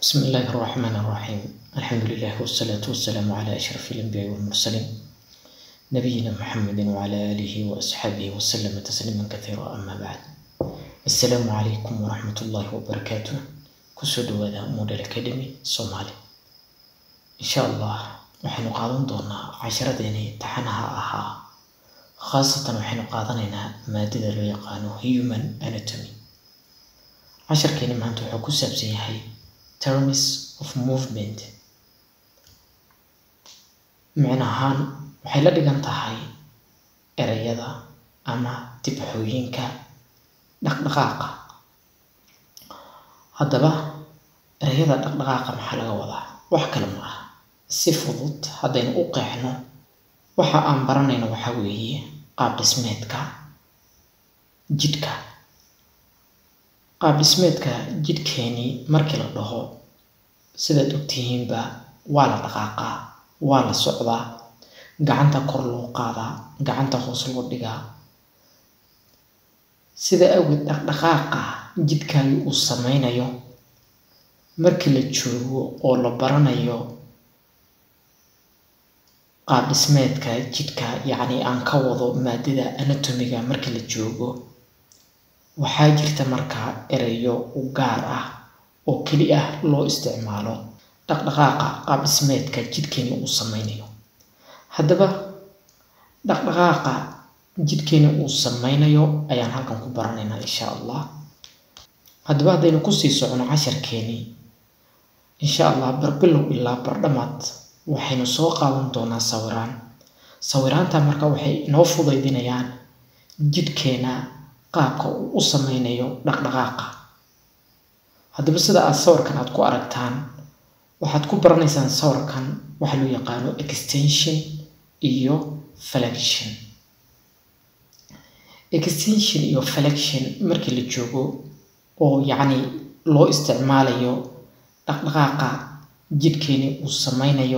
بسم الله الرحمن الرحيم الحمد لله والصلاة والسلام على أشرف الأنبياء والمرسلين نبينا محمد وعلى آله وأصحابه وسلم تسليما كثيرا أما بعد السلام عليكم ورحمة الله وبركاته كسود وذا موديل أكاديمي صومالي إن شاء الله waxaynu qaadan doonaa casharadeenii taxanaha ahaa khaasatan waxaynu qaadanaynaa maadada loo yaqaano human anatomy casharkeeni maanta wuxuu ku saabsan yahay terms of movement micno ahaan waxay la dhigan tahay ereyada ama dibxooyinka dhaqdhaqaaqa haddaba ereyada dhaqdhaqaaqa maxaa laga wadaa wax kale ma aha si fudud haddaynu u qeexno waxa aan baranayno waxaa weeye qaab dhismeedka jidhka qaab dhismeedka jidhkeenii markii la dhaho sidaad ogtihiinba waa la dhaqaaqaa waa la socdaa gacanta kor loo qaadaa gacanta hoos loo dhigaa sida awgeed dhaqdhaqaaqa jidhkaagii uu sameynayo markii la joogo oo la baranayo qaab dhismeedka jidhka yacni aan ka wado maadada anatomiga markii la joogo waxaa jirta markaa ereyo u gaar ah oo keli ah loo isticmaalo dhaqdhaqaaqa qaab dhismeedka jidhkeeni uu sameynayo haddaba dhaqdhaqaaqa jidhkeeni uu sameynayo ayaan halkan ku baranaynaa insha allah haddaba haddaynu kusii socno casharkeeni insha allah barbilow ilaa bardhamaad waxaynu soo qaadan doonaa sawiraan sawiraanta marka waxay inoo fudaydinayaan jidhkeena qaabka uu u sameynayo dhaqdhaqaaqa haddaba sida aad sawirkan aad ku aragtaan waxaad ku baranaysaan sawirkan waxa loo yaqaano extension iyo flexion extension iyo flexion markii la joogo oo yacni loo isticmaalayo dhaqdhaqaaqa jidhkeeni uu sameynayo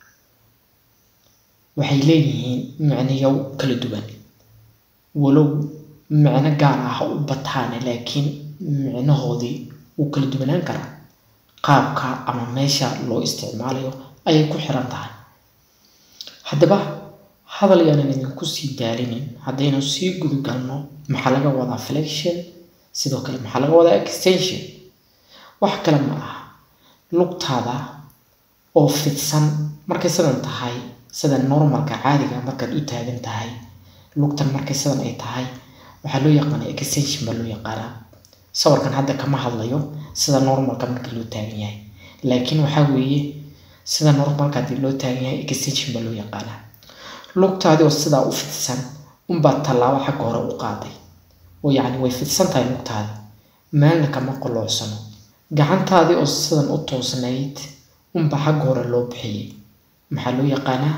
waxay leeyihiin micniyo kala duwan walow micno gaar ah u bataane laakiin micnahoodii wuu kala duwanaan karaa qaabka ama meesha loo isticmaalayo ayay ku xiran tahay haddaba hadal yaanan idinku sii daalinin haddaynu sii gudagalno maxaa laga wadaa flexion sidoo kale maxaa laga wadaa extension wax kale ma aha lugtaada oo fidsan markay sidan tahay sida normalka caadiga markaad u taagan tahay lugtan markay sidan ay tahay waxaa loo yaqaana extension baa loo yaqaanaa sawirkan hadda kama hadlayo sida normalka marka loo taagan yahay laakiin waxaa weeye sida normalka haddii loo taagan yahay extension baa loo yaqaanaa lugtaadii oo sidaa u fidsan unbaa tallaabo xagga hore u qaaday oo yacni way fidsan tahay lugtaadi meelna kama qoloocsano gacantaadii oo sidan u toosnayd unba xagga hore loo bixiyey maxaa loo yaqaanaa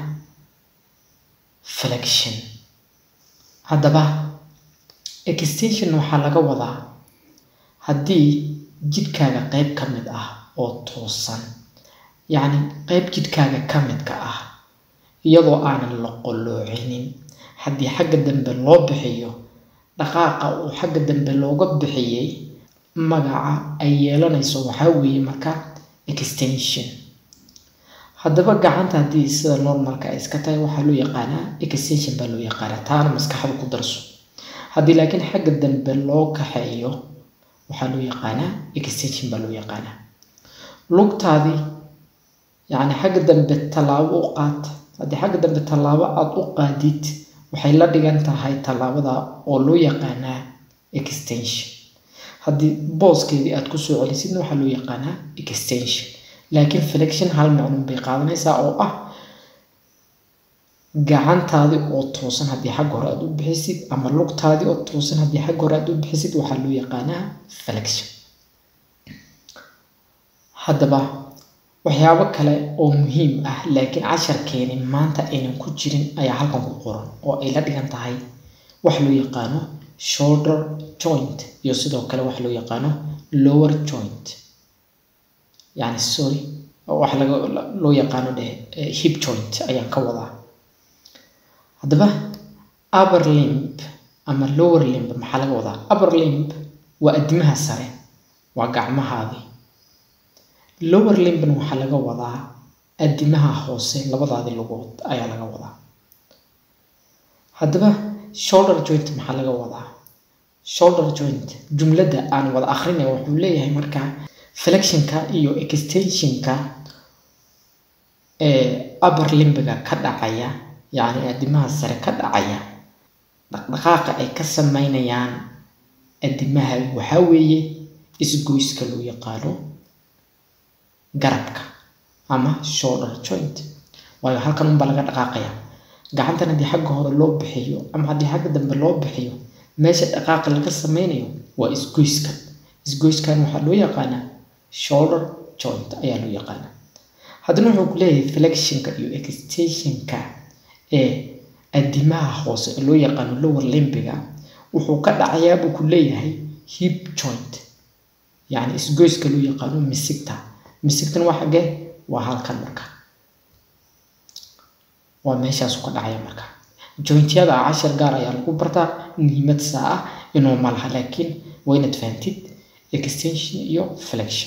flexion haddaba extension waxaa laga wadaa haddii jidhkaaga qeyb ka mid ah oo toosan yacni qeyb jidhkaaga ka midka ah iyadoo aanan la qoloocinin haddii xagga dambe loo bixiyo dhaqaaqa uu xagga dambe looga bixiyey magaca ay yeelanayso waxaa weeye marka extension haddaba gacanta haddii sida normalka ay iska tahay waxaa loo yaqaanaa extension baa loo yaqaanaa taana maskaxda ku darso haddii laakiin xagga dambe loo kaxeeyo waxaa loo yaqaanaa extension baa loo yaqaanaa lugtaadii yacni xagga dambe tallaabo u qaad haddii xagga dambe tallaabo aada u qaadid waxay la dhigan tahay tallaabada oo loo yaqaanaa extension haddii booskeedii aad kusoo celisidna waxaa loo yaqaanaa extension laakiin flexion hal macnuun bay qaadanaysaa oo ah gacantaadii oo toosan haddii xagga hore aad u bixisid ama lugtaadii oo toosan haddii xagga hore aad u bixisid waxaa loo yaqaanaa flexion haddaba waxyaabo kale oo muhiim ah laakiin casharkeeni maanta aynan ku jirin ayaa halkan ku qoran oo ay la dhigan tahay waxa loo yaqaano shoulder joint iyo sidoo kale waxa loo yaqaano lower joint yani sorry waxa laga loo yaqaano dheh hip joint ayaan ka wadaa haddaba upper limb ama lower limb maxaa laga wadaa upper limb waa addimaha sare waa gacmahaadii lower limbna waxaa laga wadaa adimaha hoose labadaadi lugood ayaa laga wadaa haddaba shoulder joint maxaa laga wadaa shoulder joint jumladda aan wada akrinay wuxuu leeyahay markaa flexionka iyo extensionka ee upper limbiga ka dhacaya yacni adimaha sare ka dhacaya dhaqdhaqaaqa ay ka sameynayaan adimaha waxaa weeye isgoyska loo yaqaano garabka ama shoulder joint waayo halkan unbaa laga dhaqaaqaya gacantan haddii xagga hore loo bixiyo ama haddii xagga dambe loo bixiyo meesha dhaqaaqa laga sameynayo waa isgoyska isgoyskan waxaa loo yaqaanaa shoulder joint ayaa loo yaqaanaa haddana wuxuu ku leeyahay flexionka iyo extensionka ee adimaha hoose ee loo yaqaano lower limbiga wuxuu ka dhacayaa buu ku leeyahay hip joint yacni isgoyska loo yaqaano misigta misigtan waa xaggee waa halkan marka waa meeshaasu ka dhacaya marka jointyada cashar gaar ayaa lagu bartaa muhiimad saa ah inuu ma laha laakiin waa inaad fahantid extension iyo flexion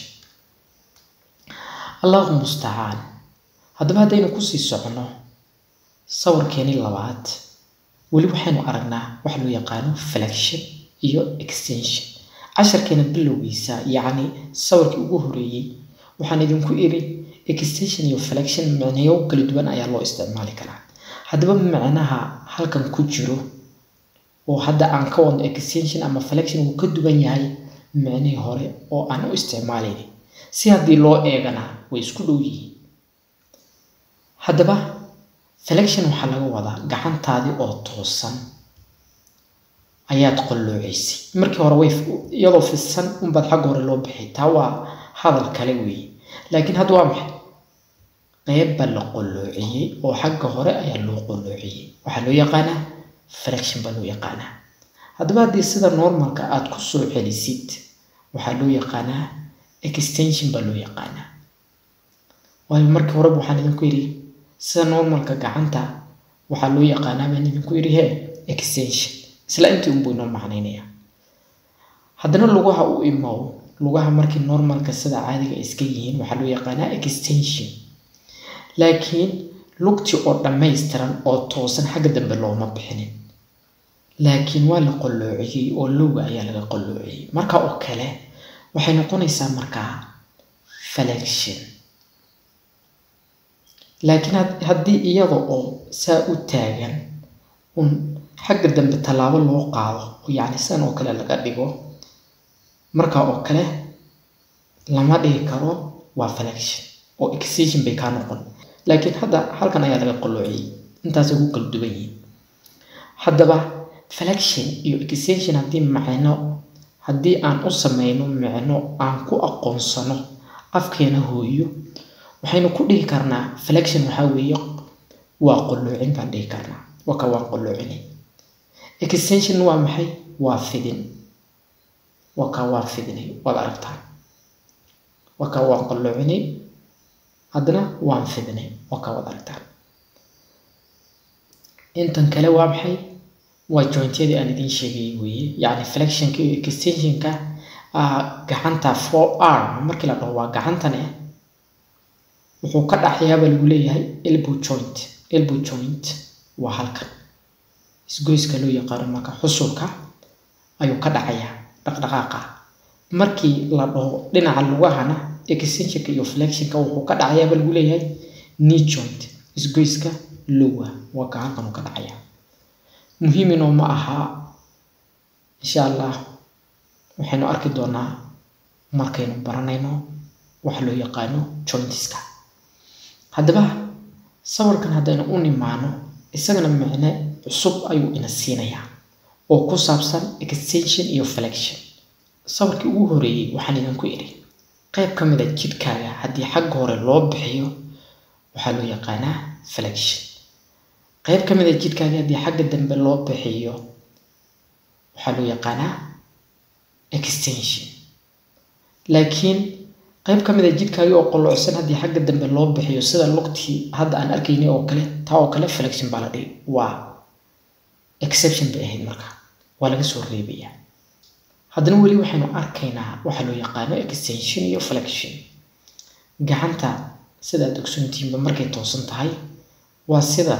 allahu mustacaan haddaba haddaynu kusii socono sawirkeeni labaad weli waxaynu aragnaa waxa loo yaqaano flexion iyo extension casharkeena bilowgiisa yacni sawirkii ugu horeeyey waxaan idinku iri extension iyo flexion micnayo kala duwan ayaa loo isticmaali karaa haddaba macnaha halkan ku jiro oo hadda aan ka wadno extension ama flexion wuu ka duwan yahay micnihii hore oo aan u isticmaalayn si haddii loo eegana way isku dhow yihiin haddaba flexion waxaa laga wadaa gacantaadii oo toosan ayaad qalloocaysay markii hore way iyadoo fidsan unbaad xagga hore loo bixay taa waa hadal kale weeye laakiin hadda waa maxay qeybba la qolloociyey oo xagga hore ayaa loo qolloociyey waxaa loo yaqaanaa flexion baa loo yaqaanaa haddaba haddii sida normalka aad ku soo celisid waxaa loo yaqaanaa extension baa loo yaqaanaa waayo markii horeba waxaan idinku yidhi sida normalka gacanta waxaa loo yaqaanaa baan idinku yidhi he extension isla intii unbuu inoo macnaynaya haddana lugaha u imow lugaha markii normalka sida caadiga iska yihiin waxaa loo yaqaanaa extension laakiin lugti oo dhammaystiran oo toosan xagga dambe looma bixinin laakiin waa la qolloociyey oo lowga ayaa laga qolloociyey marka oo kale waxay noqonaysaa markaa flexion laakiin haddii iyada oo saa u taagan un xagga dambe tallaabo loo qaado oo yacni sidan oo kale laga dhigo marka oo kale lama dhigi karo waa flexion oo extension bay kaa noqon laakiin hadda halkan ayaa laga qaloociyey intaasay ku kala duwan yihiin haddaba flexion iyo extension haddii macno haddii aan u sameyno micno aan ku aqoonsano afkeena hooyo waxaynu ku dhihi karnaa flexion waxaa weeye waa qaloocin baan dhihi karnaa waka waa qaloocini extension waa maxay waa fidin waka waa fidinay waad aragtaa waka waa qalloocinay haddana waan fidnay waka waad aragtaan intan kale waa maxay waa jointyadii aan idiin sheegayay weeye yacni flexionka iyo extensionka gacanta four arm markii la dhaho waa gacantane wuxuu ka dhaxayaabaa lagu leeyahay elbow joint elbow joint waa halkan isgoyska loo yaqaano marka xusulka ayuu ka dhacayaa dhaqdhaqaaqa markii la dhaho dhinaca lugahana extensionka iyo flexionka wuxuu ka dhacayaaba lagu leeyahay knee joint isgoyska lowa waa ka halkan uu ka dhacaya muhiiminoo ma aha insha allah waxaynu arki doonaa markaynu baranayno waxa loo yaqaano jointiska haddaba sawirkan haddaynu u nimaano isagana micne cusub ayuu ina siinayaa oo ku saabsan extension iyo flexion sawirkii ugu horeeyey waxaan idinku idhi qayb ka mid a jidhkaaga haddii xagga hore loo bixiyo waxaa loo yaqaanaa flexion qayb ka mid a jidhkaaga haddii xagga dambe loo bixiyo waxaa loo yaqaanaa extension laakiin qayb ka mid a jidhkaaga oo qolocsan haddii xagga dambe loo bixiyo sida lugtii hadda aan arkaynay oo kale taa oo kale flexion baa la dhihi waa exception bay ahayd marka waa laga soo reebayaa haddana weli waxaynu arkaynaa waxaa loo yaqaano extension iyo flexion gacanta sidaad ogsoontihiinba markay toosan tahay waa sidan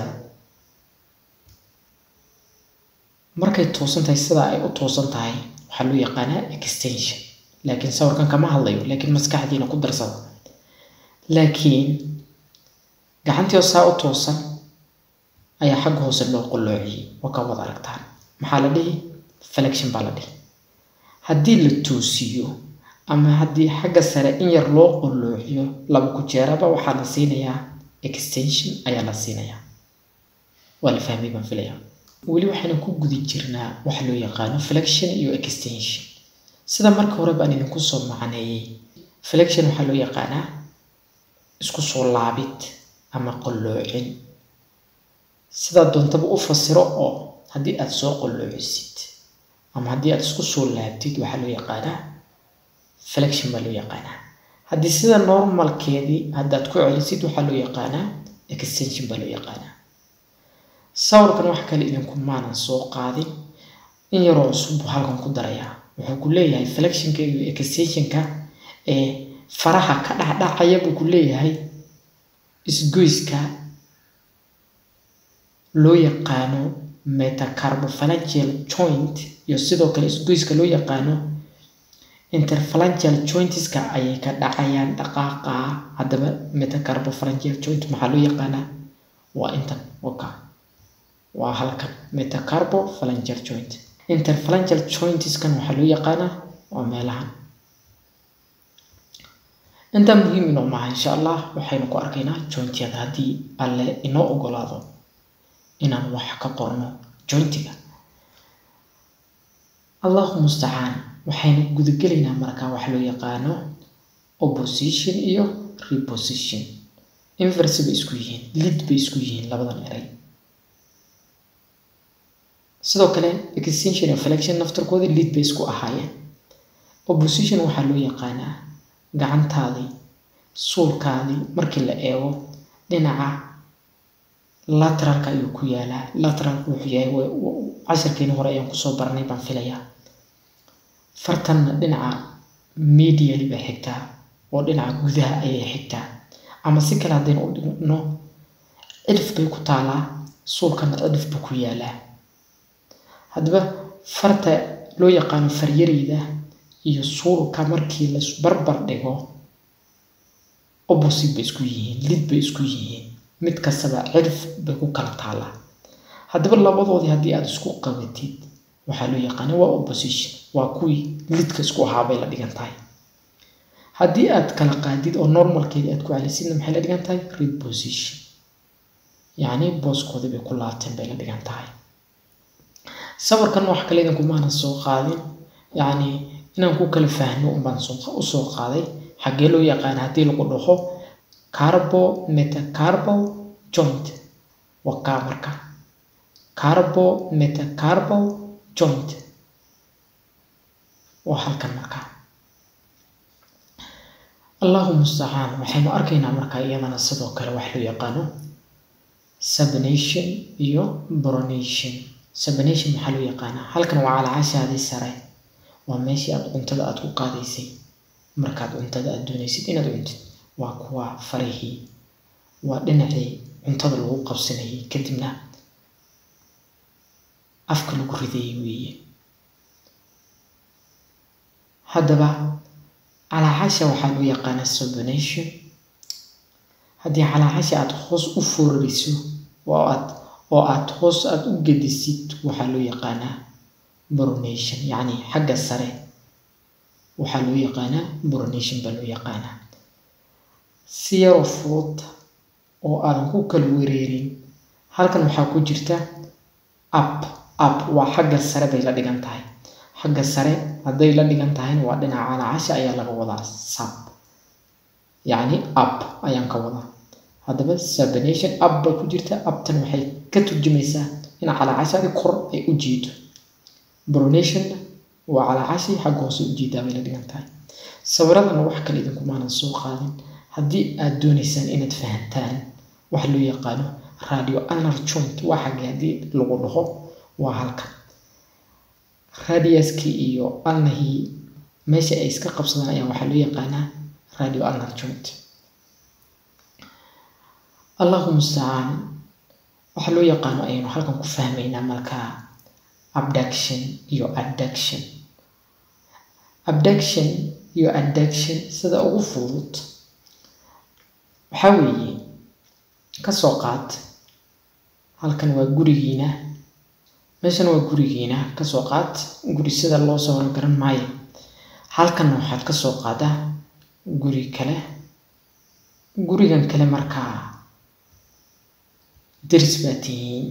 markay toosan tahay sidaa ay u toosan tahay waxaa loo yaqaanaa extension laakiin sawirkan kama hadlayo laakiin maskaxdiina ku darsada laakiin gacantii oo saa u toosan ayaa xagga hoose loo qoloociyey waa ka wada aragtaan maxaa la dhihi flexion baa la dhihi haddii la toosiyo ama haddii xagga sare in yar loo qoloociyo laba ku jeeraba waxaa la siinayaa extension ayaa la siinayaa waa la fahmay baan filayaa weli waxaynu ku gudi jirnaa waxa loo yaqaano flexion iyo extension sida marka hore baan idinku soo macneeyey flexion waxaa loo yaqaanaa isku soo laabid ama qoloocin sidaa doontaba u fasiro oo haddii aad soo qoloocisid ama haddii aad isku soo laabtid waxaa loo yaqaanaa flexion baa loo yaqaanaa haddii sida normalkeedii haddaad ku celisid waxaa loo yaqaanaa extension baa loo yaqaanaa sawirkan wax kale idinku maanan soo qaadin in yaroo cusub buu halkan ku darayaa wuxuu ku leeyahay flexionka iyo extensionka ee faraha ka dhacdhacaya buu ku leeyahay isgoyska loo yaqaano metacarbophalangeal joint iyo sidoo kale isgoyska loo yaqaano interphalangeal jointiska ayay ka dhacayaan dhaqaaqa haddaba metacarbophalangeal joint maxaa loo yaqaanaa waa intan waka waa halkan metacarbophalangeal joint interphalangeal jointiskan waxaa loo yaqaanaa waa meelahan intaa muhiim inoo maaha insha allah waxaynu ku arkaynaa jointyada haddii alle inoo ogolaado inaan wax ka qorno jointiga allahu mustacaan waxaynu gudagelaynaa markaa wax loo yaqaano opposition iyo reposition inverse bay isku yihiin lid bay isku yihiin labadan eray sidoo kale extension iyo flexion naftarkoodii lid bay isku ahaayeen opposition waxaa loo yaqaanaa gacantaadii suulkaadii markii la eego dhinaca lateralka ayuu ku yaalaa lateralka wuxuu yahay casharkeeni hore ayaan kusoo baranay baan filayaa fartanna dhinaca medially bay xigtaa oo dhinaca gudaha ayay xigtaa ama si kale haddaynu u dhigno cidhif bay ku taalaa suulkana cidhif buu ku yaalaa haddaba farta loo yaqaano faryareyda iyo suulka markii la barbar dhigo opposite bay isku yihiin lid bay isku yihiin mid kastaba cirif bay ku kala taalaa haddaba labadoodii haddii aada isku qabatid waxaa loo yaqaana waa opposition waa kuwii lidka isku ahaa bay la dhigan tahay haddii aad kala qaadid oo normalkeedii aad ku celisidna maxay la dhigan tahay reposition yacni booskoodii bay ku laabteen bay la dhigan tahay sawirkan wax kale idinku maanan soo qaadin yacni inaan ku kala fahno unbaan usoo qaaday xaggee loo yaqaana haddii lagu dhaho carbo metacarbo joint waa kaa marka carbo metacarbo joint waa halkan marka allahu mustacaan waxaynu arkaynaa markaa iyadana sidoo kale wax loo yaqaano subnation iyo bronation subnation maxaa loo yaqaanaa halkan waa calaacashaadii sare waa meeshii aad cuntada aada ku qaadaysay markaad cuntada aada doonaysid inaad cuntid waa kuwa farihii waa dhinacii cuntada lagu qabsanayay kadibna afka lagu ridayay weeye haddaba calaacasha waxaa loo yaqaanaa subnation haddii calaacasha aada hoos u foorariso oo aad oo aada hoos aada u gedisid waxaa loo yaqaanaa bronation yacni xagga sare waxaa loo yaqaanaa bronation baa loo yaqaanaa si yaroo fudud oo aadan ku kala wereerin halkan waxaa ku jirta up up waa xagga sare bay la dhigan tahay xagga sare hadday la dhigan tahayna waa dhinaca calaacasha ayaa laga wadaa sub yacni up ayaan ka wadaa haddaba subnation up bay ku jirta uptan waxay ka turjumaysaa in calaacashadii kor ay u jiido bronationna waa calaacashii xagga hoose u jiidaa bay la dhigan tahay sawiradana wax kale idinkumaanan soo qaadin haddii aad doonaysaan inaad fahantaan waxa loo yaqaano radio anar joint waa xagge haddii lagu dhaho waa halkan radiuskii iyo alnahii meesha ay iska qabsadaan ayaa waxaa loo yaqaanaa radio anar joint allahu mustacaan waxaa loo yaqaano ayaynu halkan ku fahmaynaa markaa abduction iyo adduction abduction iyo adduction sida ugu fudud waxaa weeye ka soo qaad halkan waa gurigiina meeshan waa gurigiina kasoo qaad guri sida loo soo garan maayo halkanna waxaad ka soo qaadaa guri kale gurigan kale markaa deris baa tihiin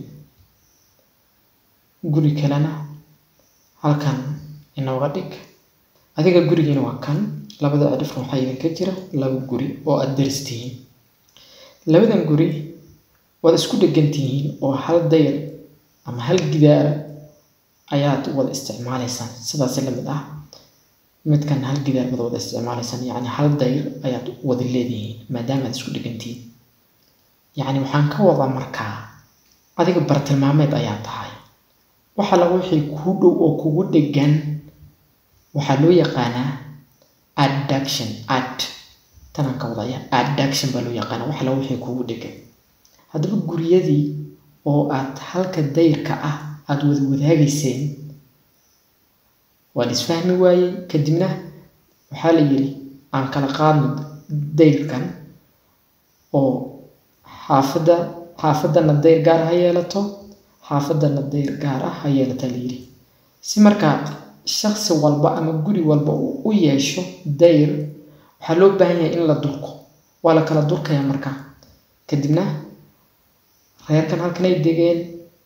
guri kalena halkan inooga dhig adiga gurigiina waa kan labada cidhifna waxaa idinka jira laba guri oo aada deris tihiin labadan guri waad isku dhegan tihiin oo hal dayr ama hal gidaara ayaad wada isticmaalaysaan sidaasi lamid ah midkan hal gidaar baad wada isticmaalaysaan yacni hal dayr ayaad wada leedihiin maadaama aad isku dhegantihiin yacni waxaan ka wadaa markaa adiga bartilmaameed ayaa tahay waxa laga wixii kuu dhow oo kugu dhegan waxaa loo yaqaanaa adduction ad tanaan ka wadaya adduction baa loo yaqaanaa waxa laga wixii kugu dhegan haddaba guryadii oo aad halka dayrka ah aada wada wadaagayseen waa la isfahmi waayey kadibna waxaa la yidhi aan kala qaadno dayrkan oo xaafadda xaafadana dayr gaar ha yeelato xaafadana dayr gaar ah ha yeelata la yidhi si markaa shaksi walba ama guri walba uu u yeesho dayr waxaa loo baahan yahay in la durko waa la kala durkayaa markaa kadibna reerkan halkan ay degeen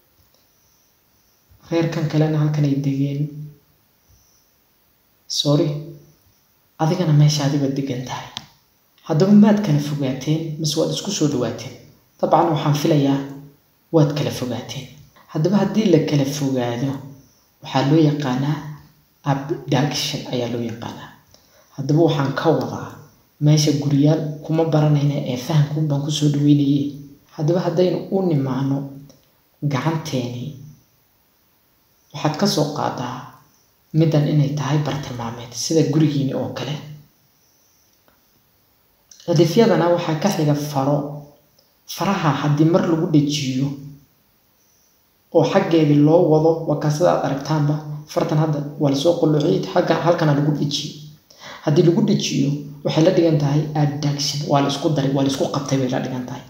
reerkan kalena halkan ay degeen sorry adigana meesha adiba degan tahay haddaba maad kala fogaateen mise waad isku soo dhawaateen dabcan waxaan filayaa waad kala fogaateen haddaba haddii la kala fogaado waxaa loo yaqaanaa abduction ayaa loo yaqaanaa haddaba waxaan ka wadaa meesha guriyaal kuma baranayna ee fahamkuun baan kusoo dhaweynaye haddaba haddaynu u nimaano gacanteeni waxaad ka soo qaadaa middan inay tahay bartilmaameed sida gurigiini oo kale cidifyadana waxaa ka xiga faro faraha haddii mar lagu dhejiyo oo xaggeedii loo wado waa kaa sida aad aragtaanba fartan hadda waa lasoo qulluciyay xagga halkana lagu dhejiyo haddii lagu dhejiyo waxay la dhigan tahay adduction waa la isku daray waa la isku qabtay bay la dhigan tahay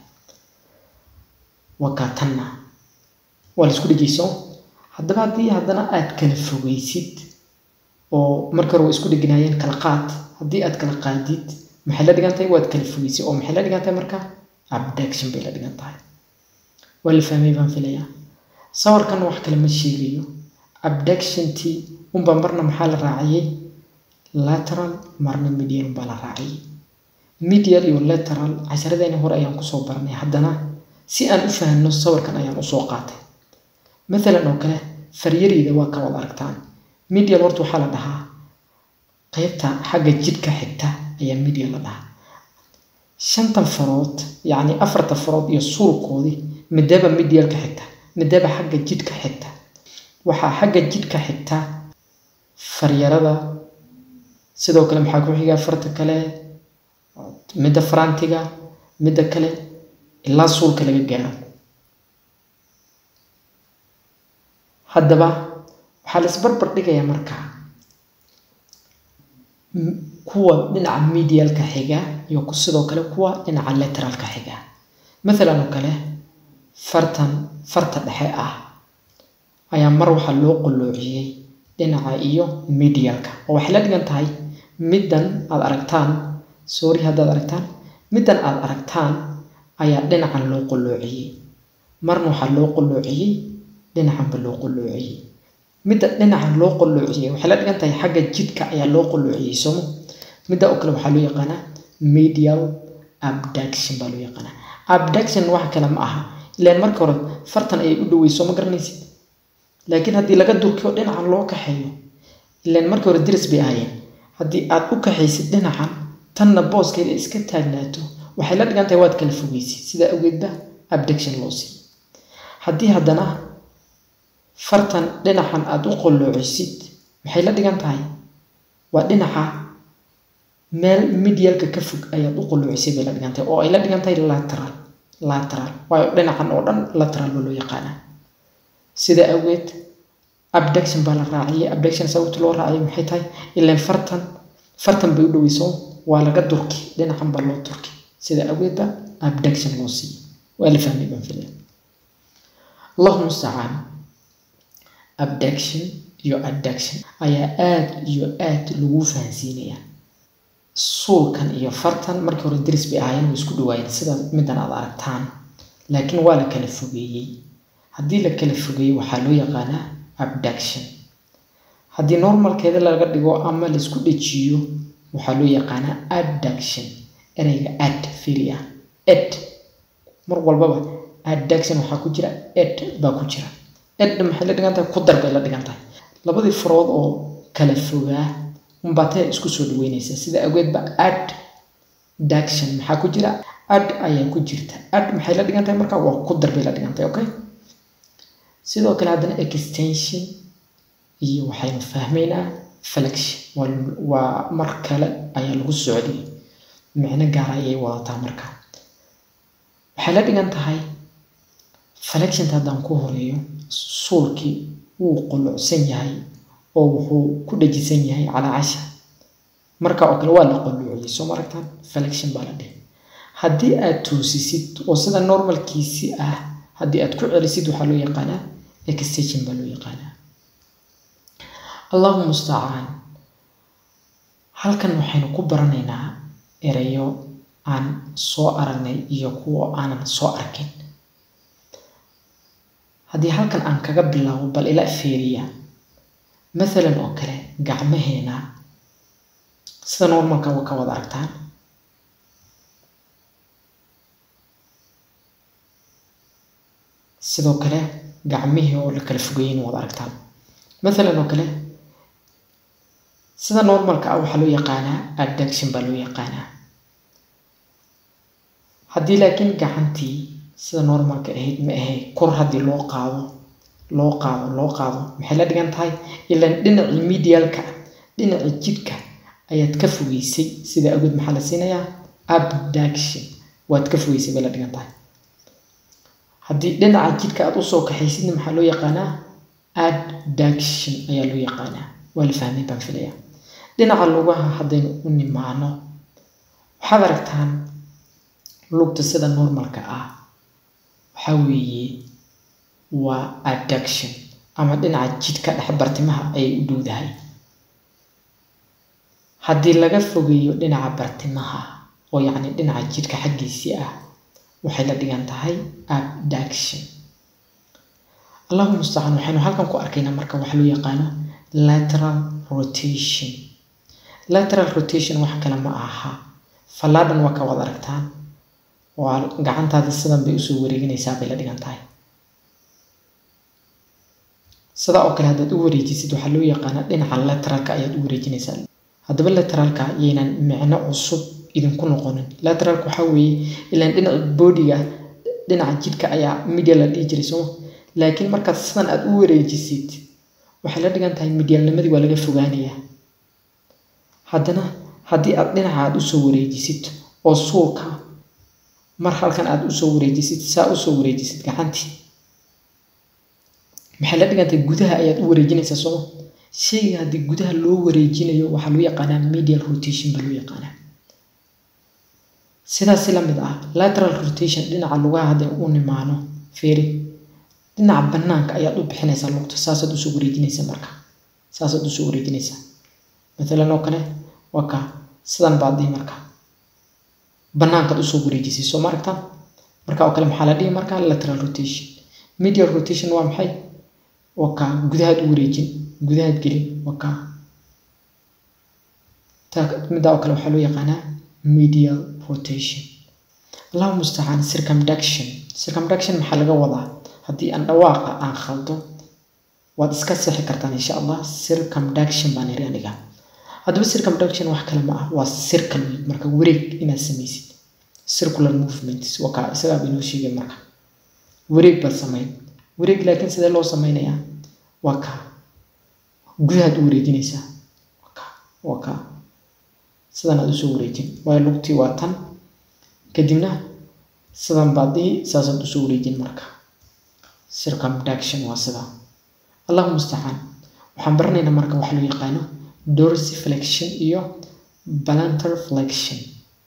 waa tanna waa la isku dhejiyso haddaba haddii haddana aad kala fogeysid oo marka hore waa isku dheganaayeen kala qaad haddii aad kala qaadid maxay la dhigan tahay waad kala fogeysay oo maxay la dhigan tahay marka abduction bay la dhigan tahay waa la fahmay baan filayaa sawirkan wax kale ma sheegayo abductiontii unba marna maxaa la raaciyey lateral marna medial unbaa la raaciyey medial iyo lateral casharadeeni hore ayaan kusoo baranay haddana si aan u fahanno sawirkan ayaan usoo qaatay maalan oo kale faryareyda waa ka wada aragtaan medial horta waxaa la dhahaa qeybta xagga jidhka xigta ayaa medial la dhahaa shantan farood yacni afarta farood iyo suurkoodii midaba medialka xigta midaba xagga jidhka xigta waxaa xagga jidhka xigta faryarada sidoo kale maxaa ku xiga farta kale midda farantiga midda kale ilaa suulka laga gaaro haddaba waxaa la isbarbar dhigayaa markaa kuwa dhinaca medialka xiga iyo sidoo kale kuwa dhinaca lateralka xiga maalan oo kale fartan farta dhexe ah ayaa mar waxaa loo qulloociyey dhinaca iyo medialka oo waxay la dhigan tahay middan aada aragtaan sorry haddaad aragtaan middan aada aragtaan ayaa dhinacan loo qulloociyey marna waxaa loo qulloociyey dhinacanba loo qulloociyey midda dhinacan loo qulloociyey waxay la dhigan tahay xagga jidhka ayaa loo qulloociyey somo midda oo kale waxaa loo yaqaanaa medial abduction baa loo yaqaanaa abduction wax kale ma aha ilaan marka hore fartan ayay u dhaweyso ma garanaysid laakiin haddii laga durkiyo dhinacan loo kaxeeyo ilaan marka hore diris bay ahaayeen haddii aad u kaxaysid dhinacan tanna booskeeda iska taagnaato waxay la dhigan tahay waad kala fogeysid sidaa awgeedba abduction loo siiy haddii haddana fartan dhinacan aada u qolloocisid maxay la dhigan tahay waa dhinaca meel medialka ka fog ayaad u qoloocisay bay la dhigan tahay oo ay la dhigan tahay lateral lateral waayo dhinacan oo dhan lateral baa loo yaqaanaa sida awgeed abduction baa la raaciyay abduction sababta loo raaciyay maxay tahay ilaan fartan fartan bay u dhoweyso waa laga durki dhinacan baa loo durki sida awgeed baa abduction loo siiyey waa la fahmay baan filaya allahu mustacaan abduction iyo adduction ayaa aada iyo aada lagu fahansiinayaa suulkan iyo fartan markii hore daris bay ahaayeen way isku dhawaayeen sida middan aad aragtaan laakiin waa la kala fogeeyey haddii la kala fogeeyey waxaa loo yaqaanaa abduction haddii normalkeeda laga dhigo ama laisku dhejiyo waxaa loo yaqaanaa adduction ereyga ad firia ed mar walbaba adduction waxaa ku jira ed baa ku jira edna maxay la dhigan tahay ku dar bay la dhigan tahay labadii farood oo kala fogaa unbaatee isku soo dhaweynaysa sida awgeedba ad duction maxaa ku jira ad ayaa ku jirta ad maxay la dhigan tahay marka waa ku dar bay la dhigan tahay okay sidoo kale haddana extension iyo waxaynu fahmaynaa flexion waa mar kale ayaa lagu socday micno gaara ayay wadataa marka waxay la dhigan tahay flexionta haddaan ku horeeyo suulkii wuu qulucsan yahay oo wuxuu ku dhajisan yahay calaacasha marka oo kale waa la quluuciyey soo maragtaan flexion baa la dhihi haddii aad toosisid oo sida normalkiisii ah haddii aad ku celisid waxaa loo yaqaanaa extension baa loo yaqaanaa allahu mustacaan halkan waxaynu ku baranaynaa erayo aan soo aragnay iyo kuwo aanan soo arkin haddii halkan aan kaga bilaabo bal ila feeriya mathalan oo kale gacmaheena sida normalka waa ka wada aragtaan sidoo kale gacmihii oo la kala fogeeyin wada aragtaan mathalan oo kale sida normalka ah waxaa loo yaqaanaa adduction baa loo yaqaanaa haddii laakiin gacantii sida normalka ahayd ma ahay kor haddii loo qaado loo qaado loo qaado maxay la dhigan tahay ilaan dhinacii medialka dhinacii jidhka ayaad ka fogeysay sida awgeed maxaa la siinayaa abduction waad ka fogeysay bay la dhigan tahay haddii dhinaca jidhka aad usoo kaxaysidna maxaa loo yaqaanaa adduction ayaa loo yaqaanaa waa la fahmay baan filaya dhinaca lugaha haddaynu u nimaano waxaad aragtaan lugta sida normalka ah waxaa weeye waa adduction ama dhinaca jidhka dhex bartimaha ayay u dhowdahay haddii laga fogeeyo dhinaca bartimaha oo yacni dhinaca jidhka xaggiisii ah waxay la dhigan tahay abduction allahu mustacaan waxaynu halkan ku arkaynaa marka waxa loo yaqaano lateral rotation lateral rotation wax kale ma aha fallaadhan waa ka wada aragtaan waa gacantaada sidan bay usoo wareeginaysaa bay la dhigan tahay sidaa oo kale haddaad u wareejisid waxaa loo yaqaanaa dhinaca lateralka ayaad u wareejinaysaa haddaba lateralka yaynan micno cusub idinku noqonin lateralka waxaa weeye ilaan dhinaca boodiga dhinaca jidhka ayaa media la dhihi jiray sooma laakiin markaad sidan aad u wareejisid waxay la dhigan tahay midyaalnimadii waa laga fogaanayaa haddana haddii aad dhinaca aad usoo wareejisid oo suulka mar halkan aad usoo wareejisid saa usoo wareejisid gacantii maxay la dhigantahay gudaha ayaad u wareejinaysaa sooma shayga haddii gudaha loo wareejinayo waxaa loo yaqaanaa medial rotation baa loo yaqaanaa sidaasi la mid ah lateral rotation dhinaca lugaha hadday u nimaano feeri dhinaca banaanka ayaad u bixinaysaa lugta saasaad usoo wareejinaysaa marka saasaad usoo wareejinaysaa maalan oo kale waa ka sidan baad dhihi marka banaankaad usoo wareejisay soo ma aragtaan marka oo kale maxaa la dhihi marka lateral rotation medial rotation waa maxay waa ka gudahaad u wareejin gudahaad gelin waa ka middaa oo kale waxaa loo yaqaanaa medial rotation allahu mustacaan circumduction circumduction maxaa laga wadaa haddii aan dhawaaqa aan khaldo waad iska sixi kartaan insha allah circumduction baan iri aniga haddaba circumduction wax kale ma ah waa circle marka wareeg inaad samaysid circular movements waa kaa isagaa bay noo sheegay marka wareeg baad samayn wareeg laakiin sidee loo sameynayaa waa kaa gudahaad u wareejinaysaa waa kaa waa kaa sidan aad usoo wareejin waayo lugtii waa tan kadibna sidan baad dhihi saasaad usoo wareejin marka circumduction waa sida allahu mustacaan waxaan baranaynaa marka waxa loo yaqaano dorsiflexion iyo plantar flexion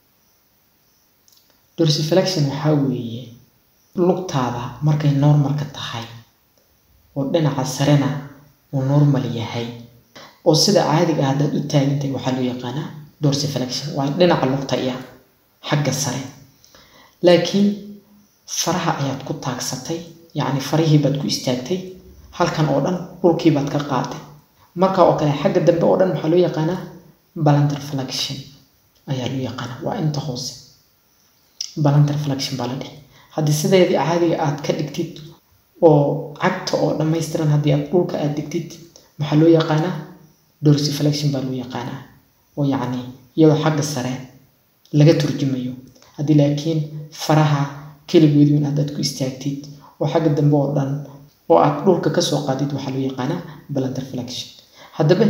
dorsiflexion waxaa weeye lugtaada markay normalka tahay oo dhinaca sarena uu normal yahay oo sida caadiga ah haddaad u taagantahay waxaa loo yaqaanaa dorsiflexion waa dhinaca lugta iya xagga sare laakiin faraha ayaad ku taagsatay yacni farihii baad ku istaagtay halkan oo dhan dhulkii baad ka qaatay marka oo kale xagga dambe oo dhan waxaa loo yaqaanaa balantar flexion ayaa loo yaqaanaa waa inta hoose balantar flexion baa la dhihi haddii sideedii caadiga aad ka dhigtid oo cagta oo dhammaystiran haddii aad dhulka aad dhigtid maxaa loo yaqaanaa dorsiflexion baa loo yaqaanaa oo yacni iyadoo xagga sare laga turjumayo haddii laakiin faraha keligoodii in haddaad ku istaagtid oo xagga dambe oo dhan oo aad dhulka kasoo qaadid waxaa loo yaqaanaa balantar flexion haddaba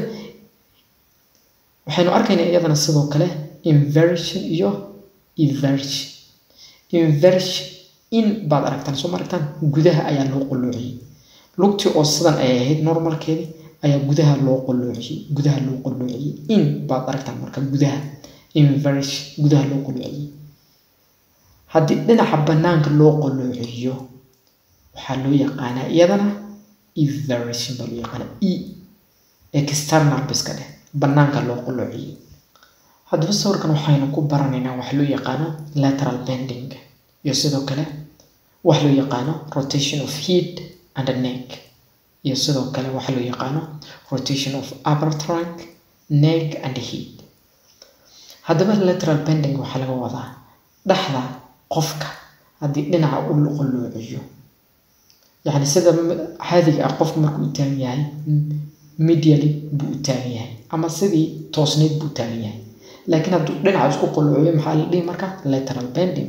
waxaynu arkaynaa iyadana sidoo kale inversion iyo eversion inversion in baad aragtaan soo ma aragtaan gudaha ayaa loo qoloociyey lugtii oo sidan ay ahayd normalkeedii ayaa gudaha loo qoloociyey gudaha loo qoloociyey in baad aragtaan marka gudaha inversion gudaha loo qoloociyey haddii dhinaca banaanka loo qoloociyo waxaa loo yaqaanaa iyadana eversion baa loo yaqaanaa e external biska dheh banaanka loo qoloociyey haddaba sawirkan waxaynu ku baranaynaa wax loo yaqaano lateral bending iyo sidoo kale wax loo yaqaano rotation of head and neck iyo sidoo kale waxa loo yaqaano rotation of upper trunk neck and head haddaba lateral bending waxaa laga wadaa dhexda qofka haddii dhinaca u qoloociyo yacni sida caadiga ah qofka markuu u taagan yahay medially buu u taagan yahay ama sidii toosneyd buu u taagan yahay laakiin hadduu dhinaca isku qoloociyo maxaa la dhihi marka lateral bending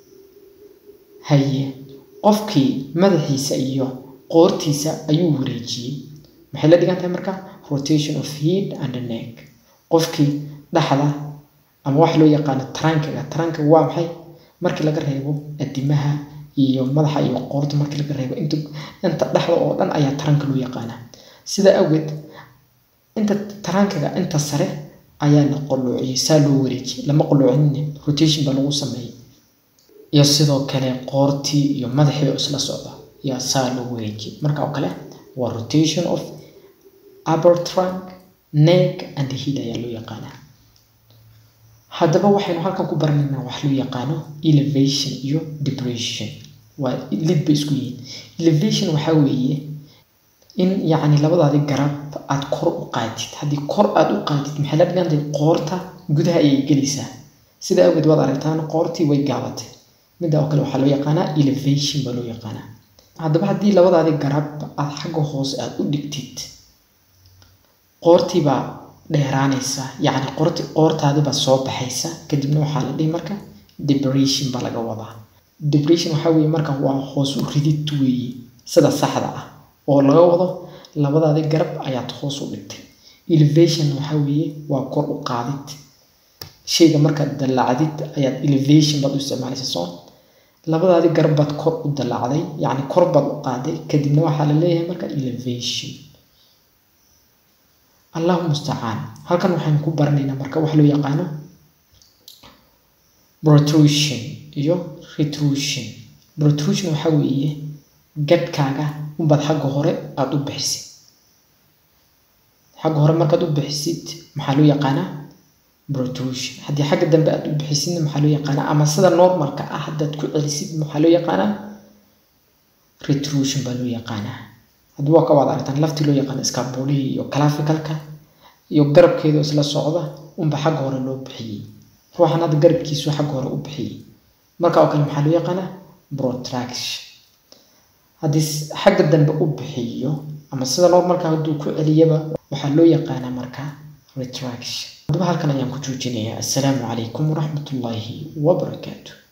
haye qofkii madaxiisa iyo qoortiisa ayuu wareejiyey maxay la dhigan tahay marka rotation of head and neck qofkii dhexda ama waxa loo yaqaano tarankiga tarankiga waa maxay markii laga reebo adimaha iyo madaxa iyo qoorta markii laga reebo inta inta dhexda oo dhan ayaa taranka loo yaqaanaa sidaa awgeed inta tarankiga inta sare ayaa la qoloociyey saa loo wareejiyey lama qoloocinin rotation baa lagu sameeyey iyo sidoo kale qoortii iyo madaxii oo isla socda yaa saa loo wareejiyey marka oo kale waa rotation of upper trunk neck and head ayaa loo yaqaanaa haddaba waxaynu halkan ku baranaynaa wax loo yaqaano elevation iyo depression waa lid bay isku yihiin elevation waxaa weeye in yacni labadaadi garab aad kor u qaadid haddii kor aad u qaadid maxay la dhigantahay qoorta gudaha ayay gelaysaa sida awgeed waad aragtaan qoortii way gaabatay midda oo kale waxaa loo yaqaanaa elevation baa loo yaqaanaa haddaba haddii labadaadi garab aad xagga hoose aad u dhigtid qoortii baa dheeraanaysa yacni qoorti qoortaadi baa soo baxaysa kadibna waxaa la dhihi marka depression baa laga wadaa depression waxaa weeye marka waa hoos u ridid weeye sida saxda ah oo laga wado labadaadi garab ayaad hoos u dhigtay elevation waxaa weeye waa kor u qaadid shayga markaad dallacdid ayaad elevation baad u isticmaalaysa soo labadaadi garab baad kor u dallacday yacni kor baad u qaaday kadibna waxaa la leeyahay marka elevation allahu mustacaan halkan waxaynu ku baranaynaa marka wax loo yaqaano protrusion iyo retrusion protrusion waxaa weeye gadhkaaga unbaad xagga hore aada u bixisid xagga hore markaad u bixisid maxaa loo yaqaanaa protrusion haddii xagga dambe aad u bixisidna maxaa loo yaqaanaa ama sida normalka ah haddaad ku celisid maxaa loo yaqaanaa retrusion baa loo yaqaanaa haddii waa ka waad aragtaan laftii loo yaqaano scapulihii iyo claficalka iyo garabkeeda isla socda unba xagga hore loo bixiyey ruuxan hadda garabkiisu xagga hore u bixiyey marka oo kale maxaa loo yaqaanaa protraction haddii xagga dambe u bixiyo ama sida normalka hadduu ku celiyaba waxaa loo yaqaanaa marka retraction haddaba halkan ayaan ku joojinayaa assalaamu calaykum waraxmatullaahi wabarakaatu